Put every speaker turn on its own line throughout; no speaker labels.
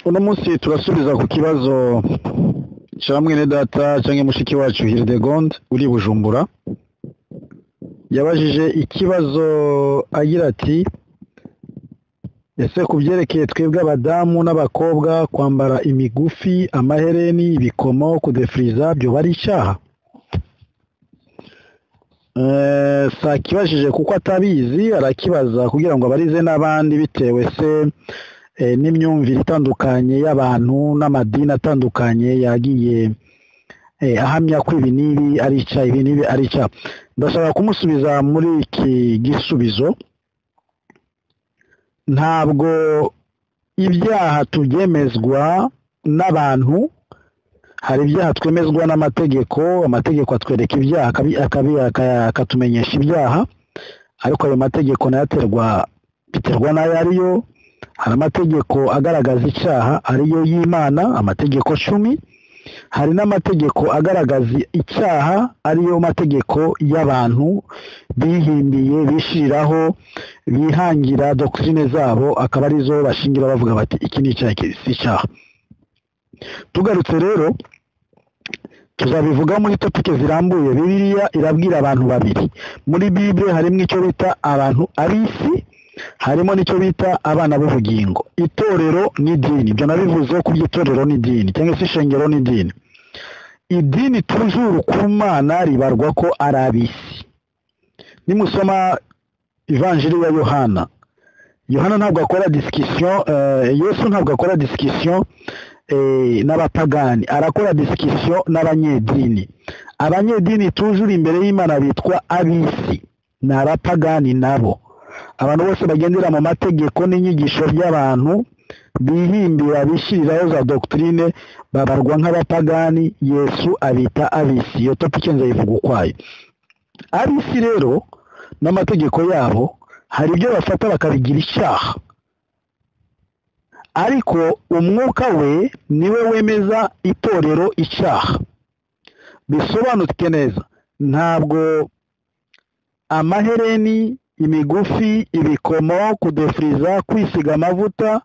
uno munsi turasubiza ku kibazo cya mwene data cyangwa mushiki wacu hiridegonde uri bujumbura yabajije ikibazo agira ati ese ku byerekeye twebwe abadamu n'abakobwa kwambara imigufi amahereni ibikomo kudefiriza byo bari icyaha sakibajije kuko atabizi arakibaza kugira ngo abarize n'abandi bitewe se n'imyumvire itandukanye y'abantu n'amadini atandukanye yagiye ahamya ko ibi n'ibi arica ibi n'ibi arica ndashaka kumusubiza muri iki gisubizo ntabwo ibyaha tubyemezwa n'abantu hari ibyaha twemezwa n'amategeko amategeko atwereka ibyaha akatumenyesha ibyaha ariko ayo mategeko nayo aterwa biterwa n'ayo ariyo hari amategeko agaragaza icyaha ariyo y'imana amategeko cumi hari n'amategeko agaragaza icyaha ariyo mategeko y'abantu bihimbiye bishyiriraho bihangira dokirine zabo akaba arizo bashingira bavuga bati iki ni icyaha si icyaha tugarutse rero tuzabivuga muri topike zirambuye bibiliya irabwira abantu babiri muri bibure harimo icyo bita abantu ab'isi harimo n'icyo bita abana b'ubugingo itorero n'idini ibyo nabivuze ko itorero n'idini cyangwa se ishengero n'idini idini tujuru ku mwana ribarwa ko ari ab'isi nimusoma ivanjiri ya yohana yohana ntabwo akora disikisiyo yesu ntabwo akora disikisiyo n'abapagani arakora disikisiyo n'abanyedini abanyedini tujuru imbere y'imana bitwa ab'isi ni abapagani nabo abantu bose bagendera mu mategeko n'inyigisho by'abantu bihimbira bishyiriraho za dogitirine babarwa nk'abapagani yesu abita abisi iyo topike nzayivuga ukwayo abisi rero n'amategeko yabo hari ibyo bafata bakabigira icyaha ariko umwuka we niwe wemeza itorero icyaha bisobanutse neza ntabwo amahereni imigufi ibikomo kudefiriza kwisiga amavuta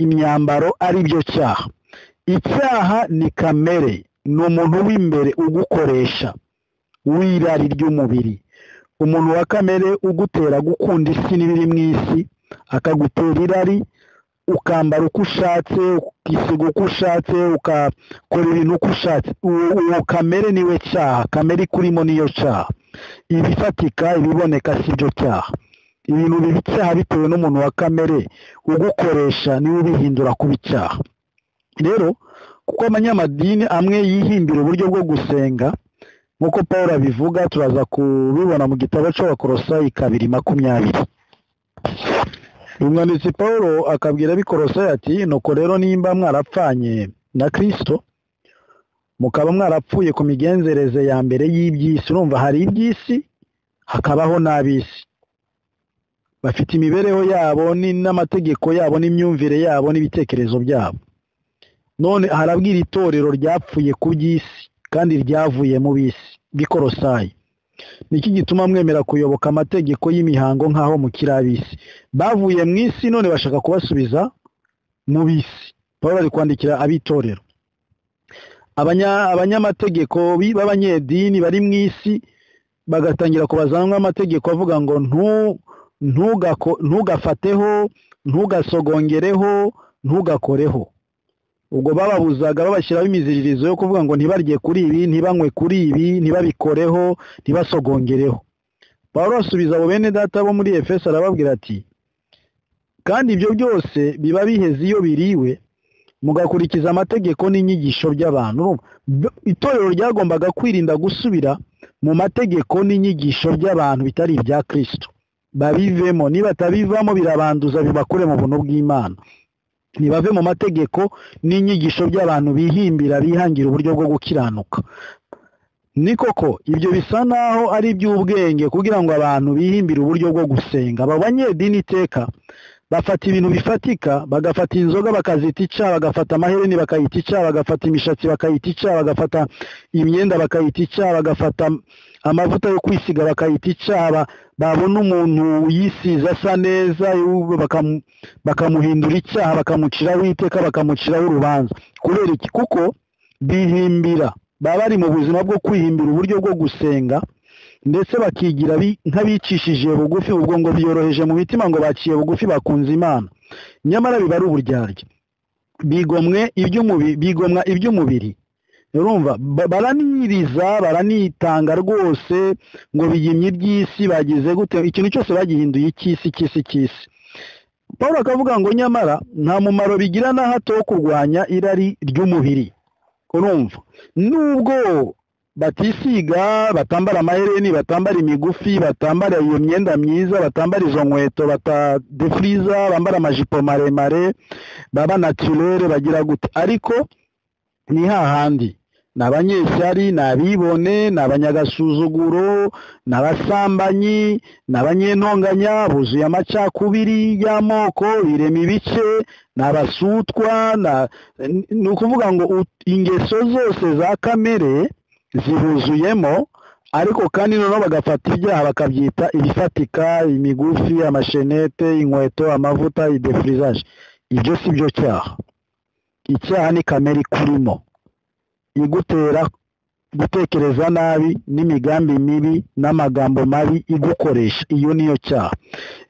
imyambaro ari byo cyaha icyaha ni kamere ni umuntu w'imbere ugukoresha w'irari ry'umubiri umuntu wa kamere ugutera gukunda isi n'ibiri mu isi akagutera irari ukambara uko ushatse ukisiga uko ushatse ukakora ibintu uko ushatse uwo kamere niwe cyaha kamere ikurimo niyo cyaha ibifatika ibiboneka si byo cyaha ibintu biba icyaha bitewe n'umuntu wa kamere ugukoresha niwe ubihindura kuba icyaha rero kuko abanyamadini amwe yihimbira uburyo bwo gusenga nk'uko paul abivuga turaza kubibona mu gitabo cy'abakorosayi kabiri makumyabiri umwanditsi paul akabwira abikorosayi ati nuko rero nimba mwarapfanye na kirisito mukaba mwarapfuye ku migenzereze ya mbere y'iby'isi urumva hari iby'isi hakabaho n'ab'isi bafite imibereho yabo n'amategeko yabo n'imyumvire yabo n'ibitekerezo byabo none harabwira itorero ryapfuye ku by'isi kandi ryavuye mu bisi bikorosayi niki gituma mwemera kuyoboka amategeko y'imihango nk'aho mukiri ab'isi bavuye mu isi none bashaka kubasubiza mu bisi baba bari kwandikira abitorero abanyamategeko b'abanyedini bari mu isi bagatangira kubazanwa amategeko avuga ngo ntugafateho ntugasogongereho ntugakoreho ubwo bababuzaga babashyiraho imiziririzo yo kuvuga ngo ntibarye kuri ibi ntibanywe kuri ibi ntibabikoreho ntibasogongereho paul asubiza abo bene data bo muri efeso arababwira ati kandi ibyo byose biba biheze iyo biriwe mugakurikiza amategeko n'inyigisho by'abantu itorero ryagombaga kwirinda gusubira mu mategeko n'inyigisho by'abantu bitari ibya kirisito babivemo nibatabivamo birabanduza bibakure mu buntu bw'imana ntibave mu mategeko n'inyigisho by'abantu bihimbira bihangira uburyo bwo gukiranuka ni koko ibyo bisa naho ari iby'ubwenge kugira ngo abantu bihimbire uburyo bwo gusenga aba banyedini iteka bafata ibintu bifatika bagafata inzoga bakazita icyaha bagafata amahereni bakayita icyaha bagafata imishatsi bakayita icyaha bagafata imyenda bakayita icyaha bagafata amavuta yo kwisiga bakayita icaba babona umuntu uyisize asa neza bakamu- bakamuhindura icyaha bakamuciraho iteka bakamuciraho urubanza kubera iki kuko bihimbira baba bari mu buzima bwo kwihimbira uburyo bwo gusenga ndetse bakigira bi- nk'abicishije bugufi ubwo ngo byoroheje mu mitima ngo baciye bugufi bakunze imana nyamara biba ari uburyarya bigomwe iby'umubiri bigomwa iby'umubiri urumva ba- baraniriza baranitanga rwose ngo biyimye iby'isi bagize gute ikintu cyose bagihinduye icy'isi icy'isi icy'isi paul akavuga ngo nyamara nta mumaro bigira na hato wo kurwanya irari ry'umubiri urumva nubwo batisiga batambara amahereni batambara imigufi batambara iyo myenda myiza batambara izo nkweto batadefuriza bambara amajipo maremare baba naturere bagira gute ariko ni hahandi ni abanyeshyari ni abibone ni abanyagasuzuguro ni abasambanyi ni abanyentonganya buzuye amacakubiri y'amoko birema ibice ni abasutwa na- ni ukuvuga ngo ut- ingeso zose za kamere zihuzuyemo ariko kandi noneho bagafata ibyaha bakabyita ibifatika imigufi amashenete inkweto amavuta idefurizage ibyo si byo cyaha icyaha ni kamere ikurimo igutera gutekereza nabi n'imigambi mibi n'amagambo mabi igukoresha iyo niyo cyaha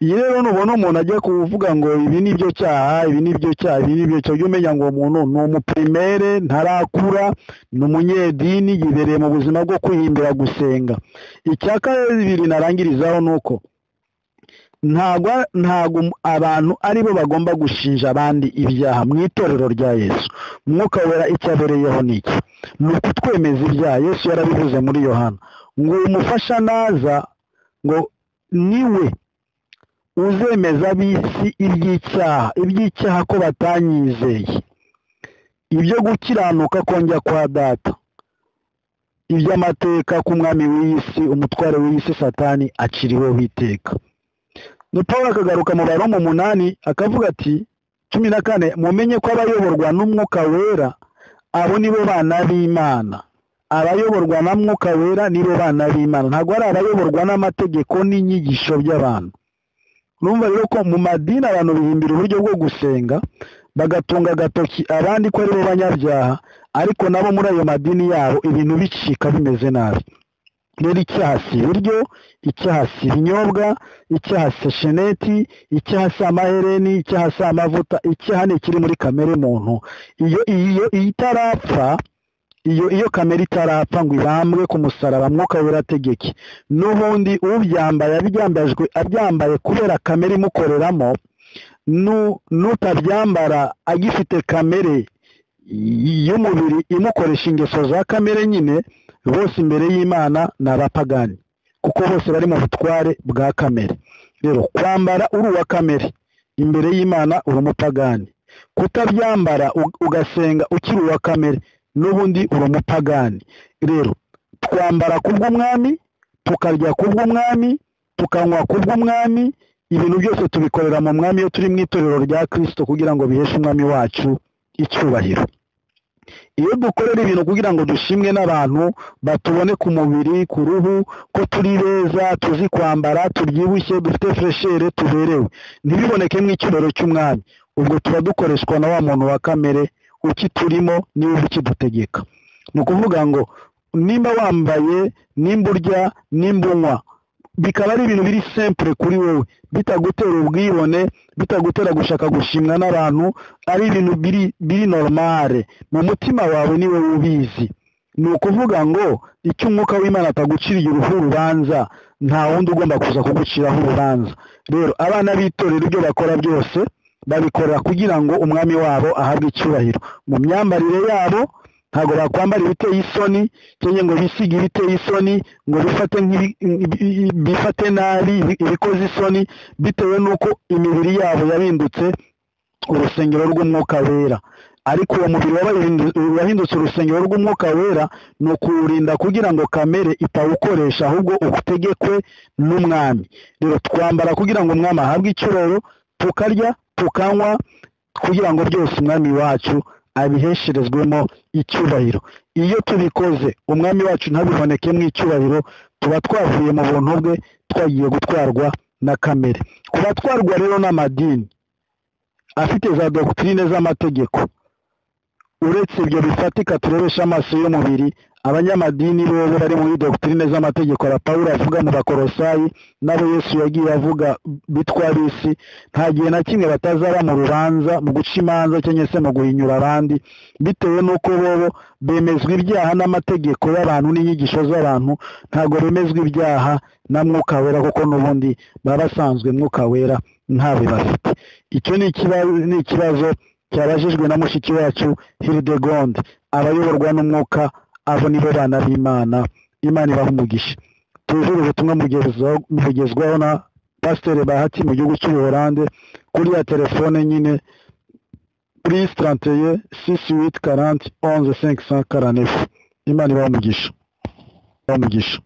iyi rero nubona umuntu ajya kuvuga ngo ibi ni byo cyaha ibi ni byo cyaha ibi ni byo cyaha ujye umenya ngo uwo muntu ni umupirimere ntarakura ni umunyedini yibereye mu buzima bwo kwihimbira gusenga icya kabiri narangirizaho ni uko ntabwo ntabwo abantu ari bo bagomba gushinja abandi ibyaha mu itorero rya yesu umwuka wera icyo abereyeho ni iki ni ukutwemeza ibyaha yesu yarabivuze muri yohana ngo umufasha naza ngo niwe uzemeza ab'isi iby'icyaha iby'icyaha ko batanyizeye ibyo gukiranuka kongera kwa data iby'amateka k'umwami w'iyi si umutware w'iyi si satani aciriweho iteka ni paul akagaruka mu baro mu munani akavuga ati cumi na kane mumenye ko abayoborwa n'umwuka wera abo ni bo bana b'imana abayoborwa na mwuka wera ni bo bana b'imana ntabwo ari abayoborwa n'amategeko n'inyigisho by'abantu urumva rero ko mu madini abantu bihimbira uburyo bwo gusenga bagatunga agatoki abandi ko ari bo banyabyaha ariko nabo muri ayo madini yabo ibintu bicika bimeze nabi rero icyaha si ibiryo icyaha si ibinyobwa icyaha si sheneti icyaha si amahereni icyaha si amavuta icyaha ni ikiri muri kamere muntu iyo iyo iyo itarapfa iyo iyo kamere itarapfa ngo ibambwe ku musaraba mwuka werategeke n'ubundi ubyambaye abyambajwe abyambaye kubera kamere imukoreramo nu- n'utabyambara agifite kamere y'umubiri imukoresha ingeso za kamere nyine bose imbere y'imana ni abapagani kuko bose bari mu butware bwa kamere rero kwambara uri uwa kamere imbere y'imana uri umupagani kutabyambara u- ugasenga ukiri uwa kamere n'ubundi uri umupagani rero twambara kubw'umwami tukarya kubw'umwami tukanywa kubw'umwami ibintu byose tubikorera mu mwami iyo turi mu itorero rya kirisito kugira ngo biheshe umwami wacu icyubahiro iyo dukorera ibintu kugira ngo dushimwe n'abantu batubone ku mubiri ku ruhu ko turi beza tuzi kwambara tubyibushye dufite fureshere tuberewe ntibibonekemo icyubahiro cy'umwami ubwo tuba dukoreshwa na wa muntu wa kamere ukiturimo niwe ukidutegeka ni ukuvuga ngo nimba wambaye nimba urya nimba unywa bikaba ari ibintu biri simple kuri wowe bitagutera ubwibone bitagutera gushaka gushimwa n'abantu ari ibintu biri biri normale mu mutima wawe niwe ubizi ni ukuvuga ngo icyo umwuka w'imana ataguciriye uruhu urubanza nta wundi ugomba kuza kuguciraho urubanza rero abana b'itorero ibyo bakora byose babikorera kugira ngo umwami wabo ahabwe icyubahiro mu myambarire yabo ntabwo bakwambara ibiteye isoni cyangwa ngo bisige ibiteye isoni ngo bifate nk'ibi- ibi- bifate nabi ibi- ibikoze isoni bitewe n'uko imibiri yabo yabindutse urusengero rw'umwuka wera ariko uwo mubiri wabahindu- wahindutse urusengero rw'umwuka wera ni ukuwurinda kugira ngo kamere itawukoresha ahubwo utegekwe n'umwami rero twambara kugira ngo umwami ahabwe icyubahiro tukarya tukanywa kugira ngo byose umwami wacu abihesherezwemo icyubahiro iyo tubikoze umwami wacu ntabibonekemo icyubahiro tuba twavuye mu buntu bwe twagiye gutwarwa na kamere kuba twarwa rero n'amadini afite za dogitirine z'amategeko uretse ibyo bifatika turebesha amaso y'umubiri abanyamadini bo bari muri dogitirine z'amategeko ya paul avuga mu bakorosayi n'abo yesu yagiye avuga bitwa bisi nta gihe na kimwe batazaba mu rubanza mu guca imanza cyangwa se mu guhinyura abandi bitewe n'uko bobo bemezwa ibyaha n'amategeko y'abantu n'inyigisho z'abantu ntabwo bemezwa ibyaha na mwuka wera kuko n'ubundi baba basanzwe mwuka wera ntabe bafite icyo ni ikibazo cyabajijwe na mushiki wacu hiridegonde abayoborwa n'umwuka abo ni bo bana b'imana imana ibaha umugisha tujure ubutumwa bugezwaho na pasiteri bahati mu gihugu cy'ubuholande kuri ya telefone nyine purisi tarantiye sisi witi karanti onze senki sa karanefu imana ibaha umugisha ibaha umugisha